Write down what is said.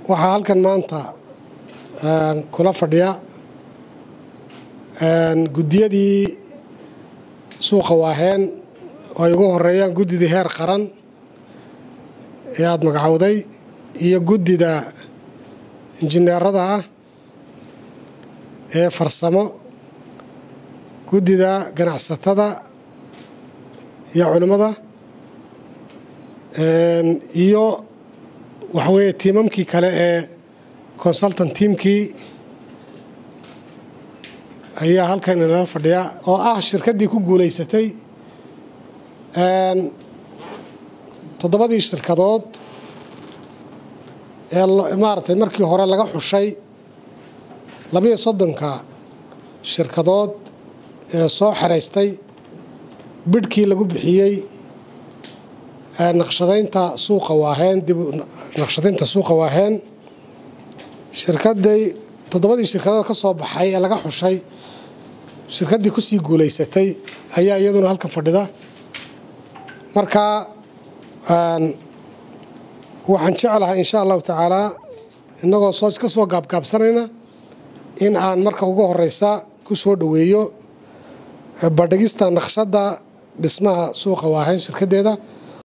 waxaa halkan maanta kula fadhiya guddiyadii suuqa waaheen oo ay ugu horeeyaan guddidii heer qaran ee aada magacowday iyo guddida injineerada ah ee farsamo guddida ganacsatada iyo culimmada iyo waxaweeye tiimamkii kale ee consultant tiamkii ayaa halkan inala fadhiya oo ah shirkaddii ku guulaysatay toddobadii shirkadood ee maaragtay markii hore laga xushay labiyo soddonka shirkadood ee soo xeraystay bidhkii lagu bixiyey naqshadaynta suuqa waaheen dib naqshadaynta suuqa waaheen shirkaday toddobadii shirkadood ka soo baxay ee laga xushay shirkaddii kusii guulaysatay ayaa iyaduna halkan fadhida marka waxaan jeclahay insha allahu tacaalaa innagoo soo iska soo gaabgaabsanayna in aan marka ugu horeysa ku soo dhoweeyo bandhigista naqshadda dhismaha suuqa waaheen shirkaddeeda